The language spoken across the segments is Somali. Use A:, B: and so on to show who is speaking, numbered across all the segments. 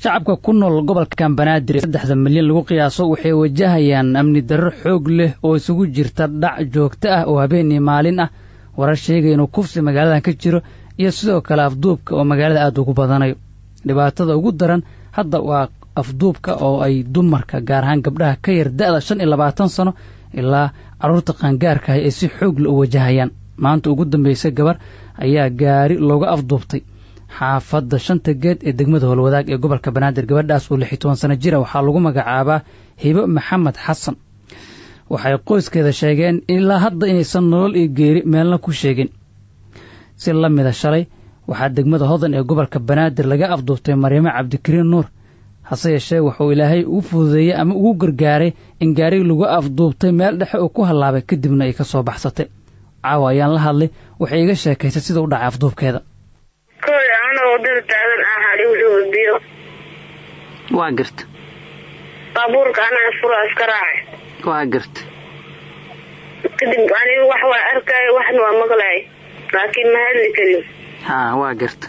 A: shacabka ku nool gobolkan banaadir ee saddexda milyan lagu qiyaaso waxay wajahayaan amni darro xoog leh oo isugu jirta dhac joogto ah oo habeenii maalin ah warar sheegaya inuu kufsi magaaladan ka jiro iyo sidoo kale afduubka oo magaalada aada ugu badanayo dhibaatada ugu daran hadda waa afduubka oo ay dumarka gaar ahaan gabdhaha ka yar da'da shan iyo labaatan sano ilaa carruurta qaangaarkaah ay si xoogla u wajahayaan maanta ugu dambaysay gabar ayaa gaari looga afduubtay xaafadda shanta geed ee degmada howlwadaag ee gobolka banaadir gabadhaas oo lix iyo toban sano jira waxaa lagu magacaabaa hibo maxamed xasan waxay qoyskeeda sheegeen ilaa hadda inaysan nolol iyo geeri meelna ku sheegin si la mida shalay waxaa degmada hodan ee gobolka banaadir laga afduubtay maryamo cabdikariin nuur hase yeeshee wuxuu ilaahay ugu fududeeyey ama ugu gargaaray in gaarigi lagu afduubtay meel dhexe uu ku hallaabay kadibna ay ka soo baxsatay caawa ayaan la hadlay waxay iga sheekaysay sida u dhacay afduubkeeda
B: koy anoo wadada taagan ah hali wuxuu biyo
A: waa garta
B: baabuurka anaa fura iska raacay
A: waa garta
B: kadib aniga wax waa arkaayo waxna waa maqlaay laakiin ma hadli karin
A: haa waa garta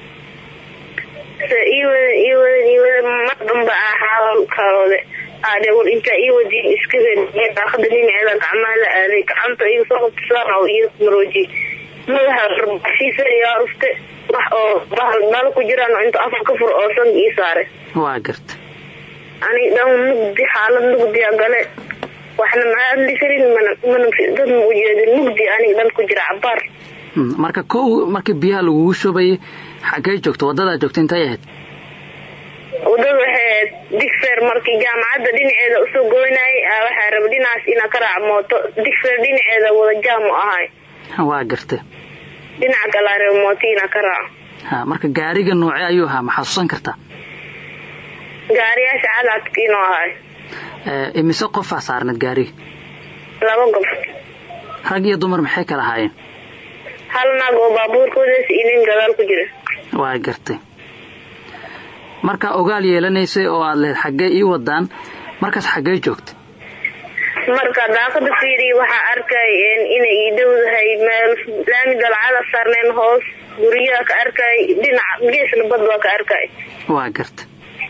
B: se ii wadan ii wadan ii wadan mar damba ah xaalkalooda aade war intaa ii wadiin iska wen daaqada dhinaceeda gacmaha la aaday gacanta iga soo qabta saan oo iyo marooji madaxa rarbashiisa yaa rufte wax oo bahal dhalo ku jiraan oo inta afka ka fur oo sanka ii saare
A: waa garta
B: aniga dhan mugdi xaalad mugdiya gale waxna ma hadli karin mana mana dad ma ujeedin mugdi aniga dhan ku jira cabaar
A: marka kow markii biyaha lagugu shubayay xaggee joogto waddadaa joogta intay ahayd
B: wadada waxay ahayd digfer markii jaamacadda dhinaceeda usoo goynayay waxaa raba dhinacaas inaa ka raac mooto digfer dhinaceeda wada jaam u ahay
A: waa garta
B: dhinaca kalaa raba mooto inaa ka raaco
A: ha marka gaariga noocee ayuu ahaa ma xasuusan kartaa
B: gaariyaasha cadcadkiinoo ahay
A: imise qofaa saarnad gaariga
B: laba gob
A: rag iyo dumar maxay kala ahaayeen
B: hal naag oo baabuurkoodaas iyo nin gadaal ku jira
A: waa gartay markaa ogaal yeelanaysay oo aad lehed xaggee ii wadaan markaas xaggee joogta
B: marka daaqada fiiriya waxaa arkay inay ii dhowdahay meel laami dalcada saarneen hoos guryaha ka arkay dhinaca geesna bad waa ka arkay
A: waa garta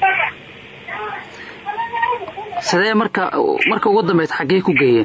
A: sidee marka marka ugu dambaysa xaggee ku geeyeen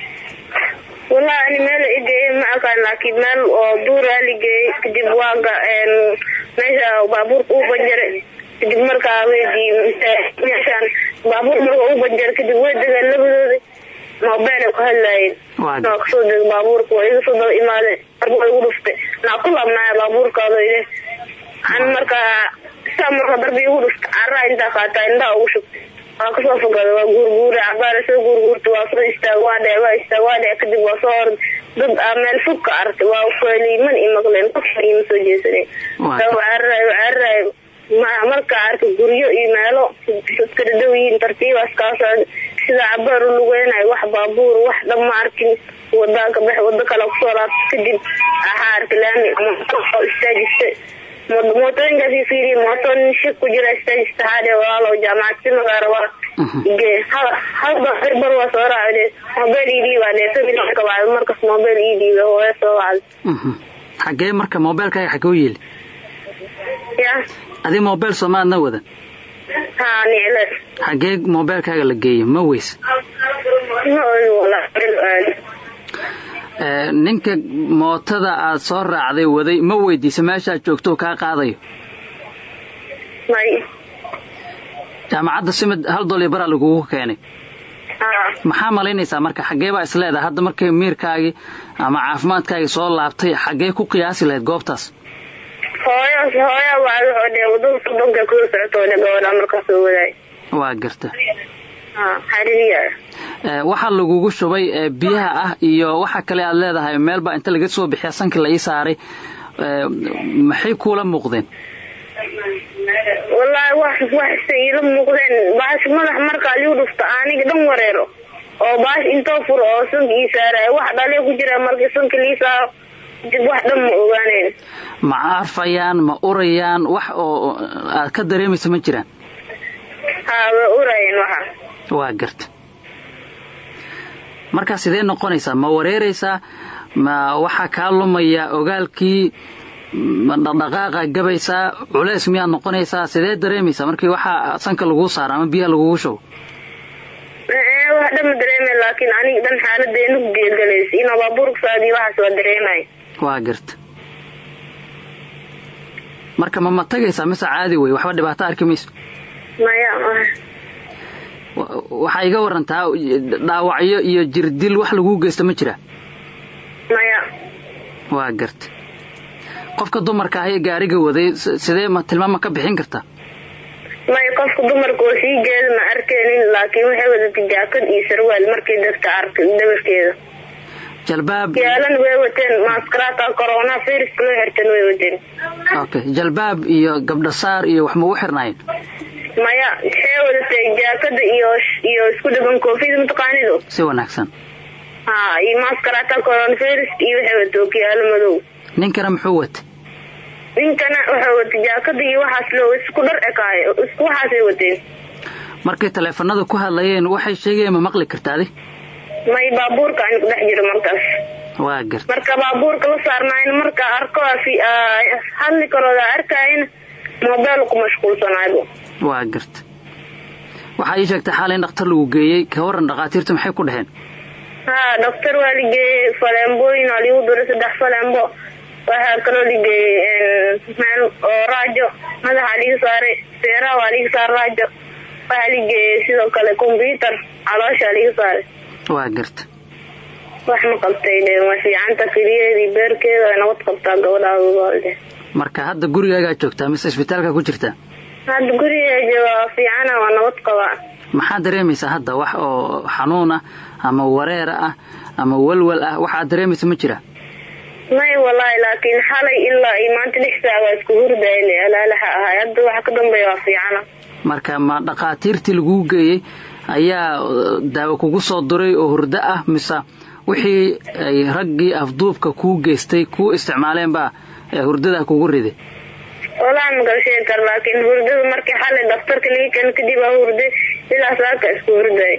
B: wallahi ani meel igeeye ma aqaan laakiin meel oo duuraa ligeeyey kadib waaga meesha baabuurka u banjare kadib markaa weydii meeshaan baabuur marka u banjare kadib way degaan labadooda mobile ay ku hadlaayeen naa kasoo dega baabuurka waa iga soo daba imaadeen marka igu dhuftay naa ku laabnaaya baabuurkaado ide an markaa saa marka darbi igu dhufta caraa intaa qaataa indhaha ugu shugtay waa kasoo fogada waa guurguura cabaara soo guurguurta waa soo istaag waa dhe waa istaag waa dhe kadib waa soo hor dad aa meel fog ka artay waa faliiman i maqleen qofka ima soo jeesanen cararayo cararayo markaa arkay guryo iyo meelo kala dhow yihiin tartiibaas kaa socda sida cabaar u lugeynayo wax baabuur wax dhan ma arkin wadaa ka bax wado kale kusoo laabta kadib waxaa arkay laami istaajista mootooyinkaas fiiriy mooto nin shig ku jira istaajista haadhe walaalo jaamacad si magaara waa ge halba irbar waa soo raacde mobile ii dhiibaa dhe familka wacda markas mobile ii dhiiba hooya soo wacda
A: xagee marka mobilkaaga xagee u yeeli
B: ya
A: adi mobile soomaadna wadan
B: ha nicle
A: xagee mobilkaaga la geeyo ma weys
B: ma ogi wala aadi
A: ninka mootada aad soo raacday waday ma weydiisa meeshaad joogto kaa qaadayo
B: may
A: jaamacadda simid hal dool iyo baraa lagugu keenay maxaa malaynaysaa marka xaggee baa isleedahay hadda markay miirkaagii ama caafimaadkaagii soo laabtay xaggee ku qiyaasi lahayd goobtaas
B: hooyo hooya wacda oo dhe wadada sodonka kusoo socotoo dhe gabadha markaa soo wadaay
A: waa garta
B: xariiriya
A: waxaa lagugu shubay biyaha ah iyo waxa kale aad leedahay meel baa inta laga soo bixiya sankii la ii saaray maxay kuula muuqdeen
B: wallaahi wax waxse iila muuqdeen baash madax markaa liu dhufta aniga dhan wareero oo baash intoo furo oo sanka ii saaraya wax dhalee ku jira markii sanka lii saaro dib wax dhan ma ogaaneyn
A: ma arfayaan ma urayaan wax oo aad ka dareemaysa ma jiraan
B: haa way urayeen waxa
A: waa garta markaa sidee noqonaysaa ma wareeraysaa ma waxaa kaa lumaya ogaalkii ma dhaqdhaqaaqa gabaysaa culeys miyaad noqonaysaa sidee dareemaysaa markii waxaa sanka laguu saara ama biyaha lagugu shubo
B: wax dhan ma dareemay laakiin aniga dhan xaaladeenu geelgalaysa inaa baabuurka saadiyo waxaas waa dareemay
A: waa garta marka ma ma tagaysaa mise caadi wey waxba dhibaato arki mayso
B: maya
A: waxaa iga warantaa dhaawacyo iyo jirdil wax laguu geysta ma jira
B: maya
A: waa garta qofka dumarka ah ee gaariga waday sidee ma tilmaama ka bixin kartaa
B: maya qofka dumarka oo sii jeeda ma arkeenin laakiin waxay wadatay jaakad iyo sarwaal markii dadka arkay dhabarkeeda
A: jalbaab
B: yaalan way wateen maaskaraata corona viruska loo xirtan way wateen
A: okay jalbaab iyo gabdha saar iyo wax magu xirnaayeen
B: maya waxay wadatay jaakada iyo iyo isku dhaban koofida mataqaanido
A: si wanaagsan
B: ha iyo maaskaraata corona virus iyo waxay watay okiyaalo madow
A: ninkana muxuu watay
B: ninkana waxay watay jaakada iyo waxaas loo isku dhar ekaayo isku waxaasay wateen
A: markay taleefanada ku hadlayeen waxay sheegayeen ma maqli kartaadi
B: may baabuurka ani kudhex jiro markaas
A: waa garta
B: marka baabuurka la saarnaayn marka arko hadli karooda arkaayn mobeel ku mashquulsanaayo
A: waa garta waxaa ii sheegtay xaal in dhakhtar lagu geeyey ka waran dhakhaatiirtu maxay ku dhaheen
B: ha dhaktar waa ligeeyey faleembooyin waa liigu duray saddex faleembo waxaa kaloo ligeeyey meel oo raajo madaxaa liiga saaray seeraha waa liiga saar raajo waxaa ligeeyey sidoo kale combyutar calooshaa liiga saaray
A: waa garta
B: wax ma qabtay de waa fiicanta keliyeedii beerkeeda way nabad qabtaa gabadhaadde
A: marka hadda gurigaagaa joogtaa mise isbitaalka ku jirtaa
B: hadda gurigeeja waa fiicana waa nabad qabaa
A: maxaa dareemaysaa hadda wax oo xanuun ah ama wareer ah ama walwal ah waxaad dareemaysa ma jira
B: may wallaahi laakiin xalay ilaa iyo maanta lix saac waa isku hurdayle alaalaha ahay hadda waxa ka dambeeya waa fiicana
A: marka ma dhakhaatiirtii laguu geeyey ayaa daawo kugu soo duray oo hurdo ah mise wixii ay raggii afduubka kuu geystay kuu isticmaaleen baa hurdadaa kugu riday
B: walahi makala sheegi kara laakiin hurdada markii xalay dhaktarka laga keeno kadib aa hurday ilaa saaka isku hurday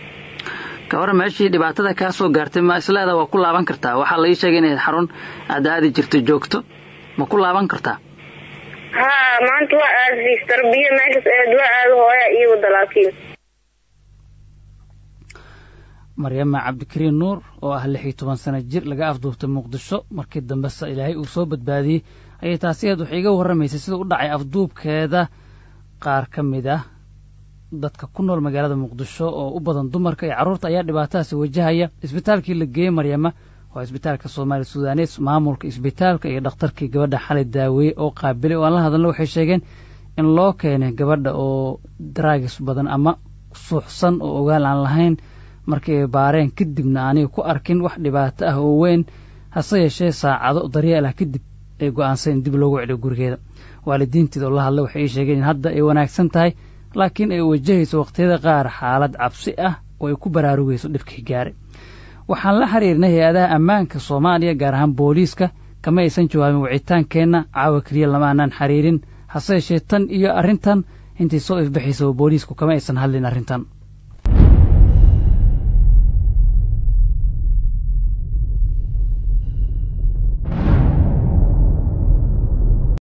A: ka hore meeshii dhibaatada kaa soo gaartay ma isleeda waa ku laaban kartaa waxaa la ii sheegay inay xarun aad aadi jirto joogto ma ku laaban kartaa
B: ha maanta waa aadis tarbiya meeshaas aad waa aado hooya ii wada laakiin
A: maryama cabdikariin nuur oo ah lix iyo toban sano jir laga afduubtay muqdisho markii dambese ilaahay uu soo badbaadiyey ayay taasi aad waxay iga warramaysay sida u dhacay afduubkeeda qaar ka mid ah dadka ku nool magaalada muqdisho oo u badan dumarka iyo carruurta ayaa dhibaatadaasi wajahaya isbitaalkii la geeyey maryama waa isbitaalka soomaali sudanes maamulka isbitaalka iyo dhakhtarkii gabadha xalay daaweeye oo qaabilay oo aan la hadalna waxay sheegeen in loo keenay gabadha oo daraagis badan ama suuxsan oo ogaal aan lahayn markii ay baareen kadibna aanay ku arkin wax dhibaato ah oo weyn hase yeeshee saacado daryeel ah kadib ay go'aansan in dib loogu celiyo gurigeeda waalidiinteeda oo la hadlay waxay ii sheegeen in hadda ay wanaagsan tahay laakiin ay wajahayso wakhtiyada qaar xaalad cabsi ah oo ay ku baraarugayso dhibkii gaaray waxaan la xiriirnay hay-adaha ammaanka soomaaliya gaar ahaan booliiska kama aysan jawaabin wicitaankeenna caawa keliya lama aanaan xiriirin hase yeeshee tan iyo arrintan intay soo ifbaxaysa oo booliisku kama aysan hadlin arrintan